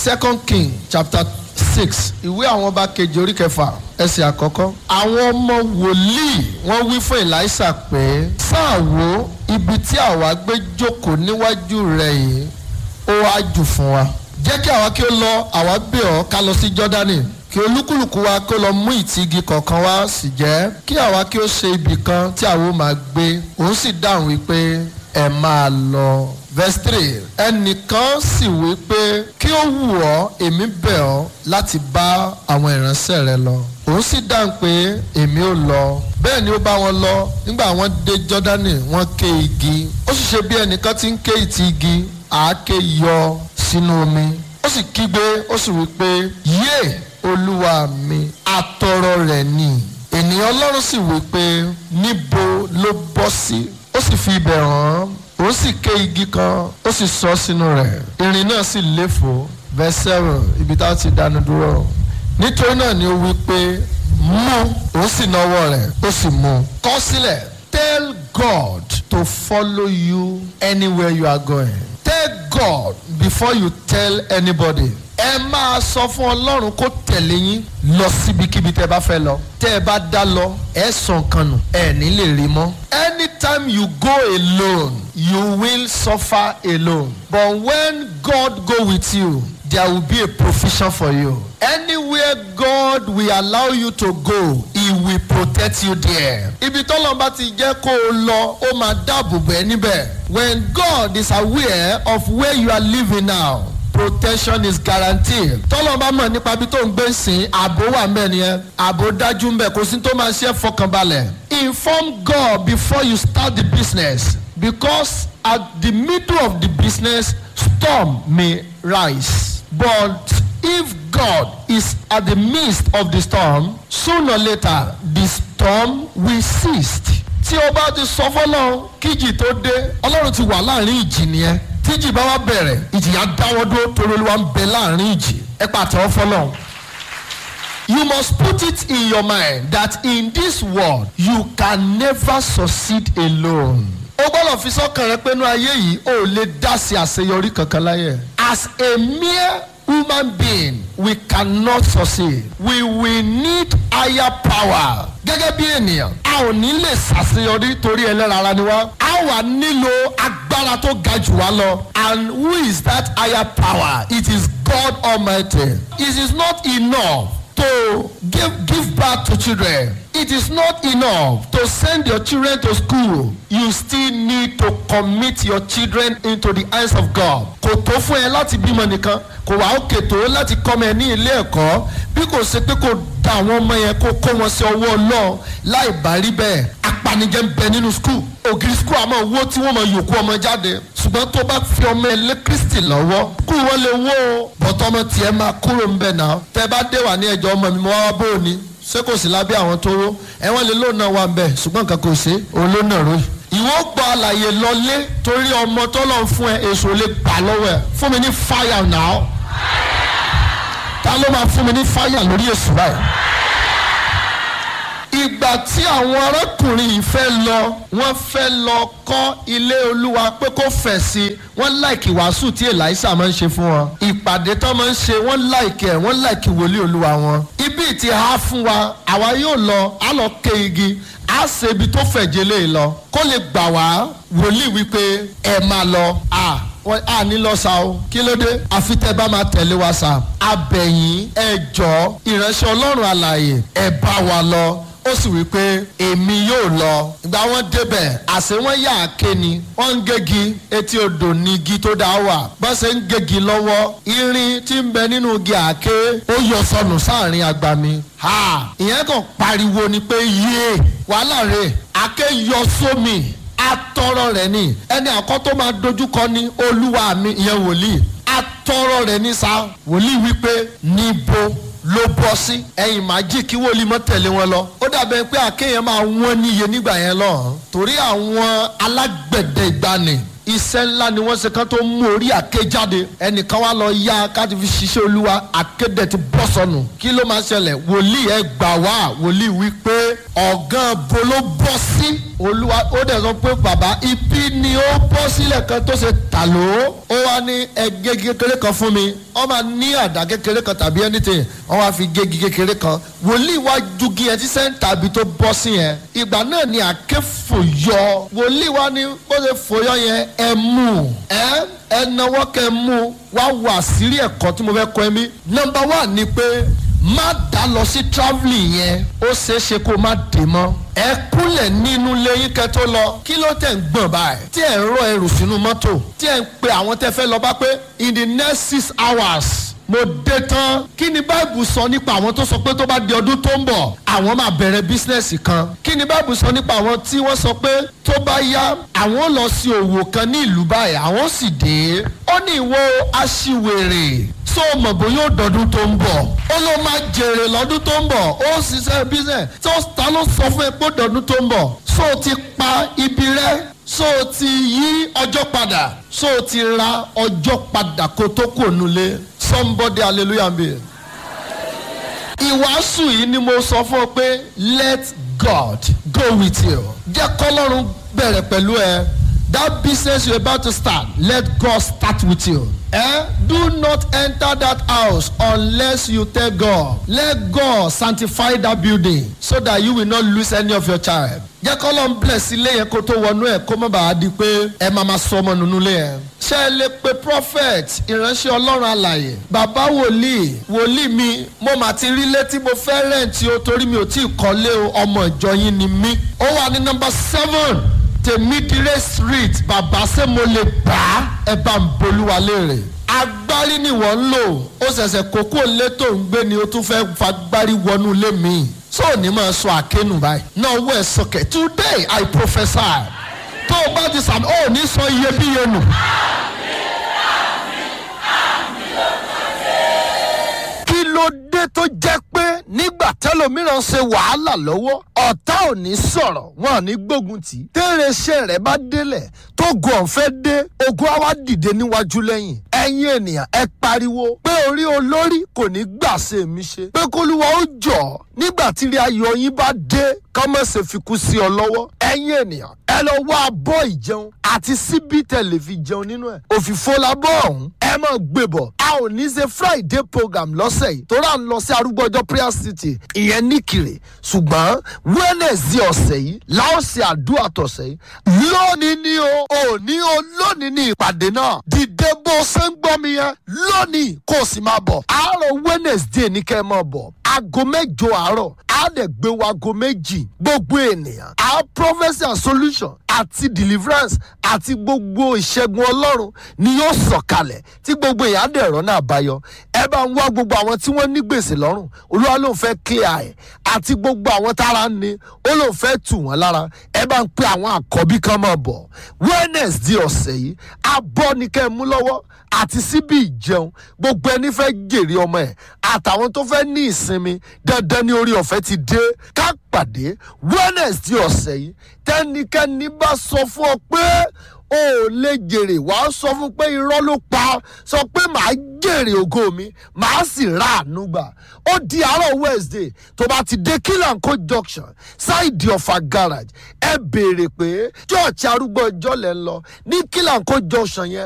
second king chapter six ìwé àwọn ọba kejì orí kẹfà ẹsẹ̀ àkọ́kọ́. àwọn ọmọ wòlíì wọ́n wí fún elisha pé sáà wo ibi tí àwa gbé jókòó níwájú rẹ̀ yìí ó wá jù fún wa. jẹ́ kí àwa kí ó lọ àwa bẹ̀ ọ́ ká lọ sí jọ́dánì kí olúkúlùkù wa kó lọ mú ìtìgì kọ̀ọ̀kan wá sì jẹ́ kí àwa kí ó ṣe ibì kan tí àwa ó máa gbé òun sì dáhùn wípé ẹ máa lọ. verse three ẹnìkan sì wí pé kí ó wù ọ́ èmi bẹ̀ ọ́ láti bá àwọn ìránṣẹ́ rẹ lọ. òun sì dáhùn pé èmi ò lọ. bẹ́ẹ̀ ni ó bá wọn lọ nígbà wọ́n dé jọ́dánì wọ́n ké igi. ó sì ṣe bí ẹnìkan ti ń ké ìtì igi àáké yọ sínú omi. ó sì kígbe ó sì wí pé yéè olúwa mi àtọrọ rẹ̀ ni. ènìyàn ọlọ́run sì wí pé níbo ló bọ́ sí. ó sì fi ibẹ̀ hàn án ó sì ké igi kan ó sì sọ sínú rẹ̀ irin náà sì léfò verse seven ibi tá a ti dánu dúró nítorí náà ni ó wí pé mú ó sì náwó rẹ̀ ó sì mú kọ sílẹ̀ tell God to follow you anywhere you are going tell God before you tell anybody ẹ máa sọ fún ọlọ́run kó tẹ̀lé yín lọ síbikíbi tẹ́ bá fẹ́ lọ tẹ́ ẹ bá dá lọ ẹ sọ nǹkan nù ẹ ní lè rí mọ́. anytime you go alone you will suffer alone but when God go with you there will be a provision for you. anywhere God will allow you to go he will protect you there. ibi tọ́lọ́ bá ti jẹ́ kó o lọ ó máa dáàbò bẹ́ẹ̀ níbẹ̀. when God is aware of where you are living now protection is guaranteed. tọ́lọ́ bá mọ̀ nípa bí tó ń gbé sìn ààbò wà mẹ́rin yẹn ààbò dájú ń bẹ̀ kò sí tó máa ṣe é fọkànbalẹ̀. inform God before you start the business because at the middle of the business storm may rise but if God is at the midst of the storm sooner or later the storm will cease. tí o bá ti sọ fọlọ́run kíjì tó dé ọlọ́run ti wà láàrin ìjì nìyẹn tíjì bá wá bẹ̀rẹ̀ ìjìyà dáwọ́ dúró torí olúwa ń bẹ láàrin ìjì ẹ pàtẹ́wọ́ fọlọ́run. You must put it in your mind that in this world you can never succeed alone. O gbọ́dọ̀ fi sọ́kàn rẹ pé inú ayé yìí o ò lè dá sí àṣeyọrí kankan láyé. As a mere human being we cannot succeed. We will need higher power. Gẹ́gẹ́ bí ènìyàn a ò ní lè ṣàṣeyọrí torí ẹlẹ́ran ara ni wá. A wà nílò agbára tó ga jù wá lọ. And who is that higher power? It is God Almighty. It is not enough to give give birth to children. It is not enough to send your children to school. You still need to commit your children into the hands of God. Kò tó fún ẹ láti bímọ nìkan, kò wá òkè tó láti kọ́mọ ẹ ní ilé ẹ̀kọ́. Bí kò ṣe pé kò da àwọn ọmọ yẹn kó kó wọn sí ọwọ́ Ọlọ́run láì bá rí bẹ́ẹ̀. Apanijẹ́ ń bẹ nínú skul. Ògiri skul àmọ́ owó tí wọ́n mọ yòókù ọmọ jáde. Ṣùgbọ́n tó bá fi ọmọ ẹ lé Kristi lọ́wọ́. Kú wọn lè wó o. Bọ̀tọ́ ọmọ tiẹ̀ máa kúrò ń bẹ̀ náà. Tẹ bá dé wà ní ẹjọ́ ọmọ mi mo wá bó o ní ṣé kò sí lábẹ́ àwọn tó ró ẹ̀wọ̀n lè lóun náà wà ń bẹ̀ ṣùgbọ́n nǹkan kò ṣe òun ló nà ró yìí. ìwọ gba àlàyé lọlé torí ọmọ tó lọ fún ẹ èso lè gbà lọ́wọ́ ẹ fún mi ní fáyà náà ta ló máa fún mi ní fáyà lórí èso báyìí. ìgbà tí àwọn arákùnrin yìí fẹ́ lọ wọ́n fẹ́ lọ kọ́ ilé olúwa pé kó fẹ̀ sí i wọ́n láìkì wàásù tí èlàísà máa ń ṣe fún wọn ìpàdé tó máa ń ṣe wọ́n láìkì ẹ̀ wọ́n láìkì wòlíì olúwa wọn ibi tí a fún wa àwa yóò lọ á lọ ké igi á ṣe ibi tó fẹ̀jẹ̀ lé lọ kó lè gbà wá wòlíì wípé ẹ máa lọ à wọ́n á ní lọ sa o kí ló dé àfi tẹ́ bá máa tẹ̀lé wa sa abẹ̀yìn ẹ jọ ìránṣẹ́ ọlọ́run àlàyé ẹ bá wa lọ ó sì wí pé èmi yóò lọ ìgbà wọn débẹ̀ àṣé wọn yà á ké ni wọ́n ń gégi etí odò ní igi tó dá wà bọ́n ṣe ń gégi lọ́wọ́ irin tí ń bẹ nínú igi àáké ó yọ sọnù sáàrin agbami ha ìyẹn kàn pariwo ni pé yé wàhálà rẹ̀ àáké yọ sómi atọrọ rẹ̀ ni ẹni àkọ́ tó máa dojúkọ ní olúwa mi ìyẹn wòlíì atọrọ rẹ̀ ní sa wòlíì wípé níbo ló bọ́ sí ẹ̀yìn májì kí wòlíì mọ́ tẹ̀lé wọn lọ. ó dàbẹ̀ pé àkéyàn máa wọ́n níye nígbà yẹn lọ. torí àwọn alágbẹ̀dẹ ìgbani iṣẹ́ ńlá ni wọ́n ṣe kán tó mú orí àké jáde ẹnìkan wá lọ yá káti fi ṣiṣẹ́ olúwa àkédè ti bọ́ sọnù kí ló máa ṣẹlẹ̀ wòlíì ẹ gbà wá wòlíì wí pé ọ̀gán bo ló bọ́ sí olúwa ó dẹ̀ sọ pé bàbá ibi ni ó bọ́ sílẹ̀ kan tó ṣe tà ló ó wá ní ẹgẹ́ kékeré kan fún mi wọ́n máa ní àdá kékeré kan tàbí anything wọ́n wá fi gégi kékeré kan wòlíì wá jugi ẹ tí sẹ́ńtà ibi tó bọ́ sí yẹn ìgbà náà ni àké fòyọ wòlíì wá ní bó ṣe fòyọ yẹn ẹ mú ẹ ẹ náwó kẹ mú wá wà sírí ẹ̀kọ́ tí mo fẹ́ kọ́ ẹ mí nọmba wà ní pé má dá lọ sí travelling yẹn ó ṣeé ṣe kó má dé mọ́ ẹ kúnlẹ̀ nínú lẹ́yìn kẹ́ tó lọ kí ló tẹ̀ ń gbọ̀n báyìí tí ẹ̀ ń rọ ẹrù sínú mọ́tò tí ẹ̀ ń pe àwọn tẹ́ fẹ́ lọ bá pé in the next six hours mo dé tán kí ni báìbù sọ nípa àwọn tó sọ pé tó bá di ọdún tó ń bọ̀ àwọn máa bẹ̀rẹ̀ bísínẹ́sì kan kí ni báìbù sọ nípa àwọn tí wọ́n sọ pé tó bá yá àwọn lọ sí òwò kan ní ìlú báyìí àwọn sì dé ó ní ìwọ aṣiwèrè tó o mọ̀ bóyá ó dọ̀dún tó ń bọ̀ ó ló máa jèrè lọ́dún tó ń bọ̀ ó ń ṣiṣẹ́ bísínẹ́sì tó ta ló sọ fún ẹ pé ó dọ̀dún tó ń bọ̀ so o ti pa ibi rẹ so o ti yí ọjọ́ padà so o ti ra ọjọ́ padà kó tó kò nulẹ̀ somebody hallelujah be. ìwàásù yìí ni mo sọ fún ọ pé let God go with you jẹ́ kọ́lọ́run bẹ̀rẹ̀ pẹ̀lú ẹ that business you about to start let God start with you. Eh? Do not enter that house unless you tell God. Let God sanctify that building so that you will not lose any of your child. Jẹ́ kọ́ ló ń bless ilé yẹn kó tó wọnú ẹ̀ kó má bàa di pé ẹ máa ma sọ ọmọ nínú ilé yẹn. Ṣé ẹ lè pe prophet ìránṣẹ́ ọlọ́run àlàyé? Bàbá wòlíì wòlíì mi mo mà ti rí létí mo fẹ́ rẹ̀ǹtì o torí mi ò tí ì kọ́lé o ọmọ ìjọ yín ni mí. Ó wà ní nọmba seven tèmídìrẹ́ street bàbá ṣé mo lè bá ẹ bá ń bolúwa léèrè agbárí ni wọ́n ń lò ó ṣẹ̀ṣẹ̀ kókó lé tó ń gbé ni ó tún fẹ́ fagbárí wọnú ilé mi so ní máa sọ àkénù báyìí náà wọ ẹ sọkẹ today i prophesy tó o bá ti sàmì ó ní sọ iyebíye nù. kí ló dé tó jẹ́ pé nígbà tẹ́lòmíràn ṣe wàhálà lọ́wọ́ ọ̀tá ò ní sọ̀rọ̀ wọn ò ní gbógun tì í tẹ́rẹ̀ṣẹ̀ rẹ̀ bá délẹ̀ tó gun ọ̀fẹ́ dé ogun á wá dìde níwájú lẹ́yìn ẹ̀yin ènìyàn ẹ pariwo pé orí olórí kò ní gbà ṣe mí ṣe pé kólúwa ó jọ̀ nígbà tí ilé ayọ̀ yín bá dé kọ́mọ̀sẹ̀ fi kú sí ọ lọ́wọ́ ẹ̀yin ènìyàn ẹ lọ wá abọ́ ìjẹun àti síbí tẹ̀lé fi jẹun nínú ẹ̀ òfìfo labọ́ ọ̀hún ẹ máa gbé bọ̀ a ò ní ṣe friday program lọ́sẹ̀ yìí tó rà ń lọ sí arúgbọ́jọ́ prayer city ìyẹn níkìrè ṣùgbọ́n wednesday ọ̀sẹ̀ yìí láò ṣe àdúrà tọ̀sẹ̀ yìí lónìí ni o òní o lónìí ni ìpàdé náà dìde bó ṣe ń gbọ́ mi yẹn lónìí kó o sì máa bọ̀ àárọ̀ wednesday ní kẹ́ ẹ máa bọ̀ aago mẹ́jọ àárọ̀ á dẹ̀ gbé wa aago méjì gbogbo ènìyàn á prophecy and solution àti deliverance àti gbogbo ìṣẹ́gun ọlọ́run ni yóò sọ̀kalẹ̀ tí gbogbo èèyàn á dẹ̀ rọ́nà àbáyọ ẹ bá ń wá gbogbo àwọn tí wọ́n ní gbèsè lọ́rùn olúwa ló ń fẹ́ clear ẹ̀ àti gbogbo àwọn tára ń ni ó ló ń fẹ́ tù wọ́n lára ẹ bá ń pe àwọn àkọ́bí kan máa bọ̀ wednesday ọ̀sẹ̀ yìí abọ́ ni kẹ́ ẹ mú lọ́wọ́ àti síbi ìjẹun gbogbo ẹni fẹ́ jèrè ọmọ ẹ̀ àtàwọn tó fẹ́ ní ìsinmi dandan ní orí ọ̀fẹ́ ti dé ká pàdé wednesday ọ̀sẹ̀ yìí tẹ́nikẹ́ni bá sọ fún ọ pé o ò lè jèrè wàá sọ fún pé irọ́ ló pa sọ pé màá jèrè ògo mi màá sì ra àánú gbà ó di àárọ̀ wednesday tó bá ti dé kílànkó junction ṣáìdì ọ̀fà garage ẹ béèrè pé church arúgbó ọjọ́ lẹ́ ń lọ ní kílànkó junction yẹn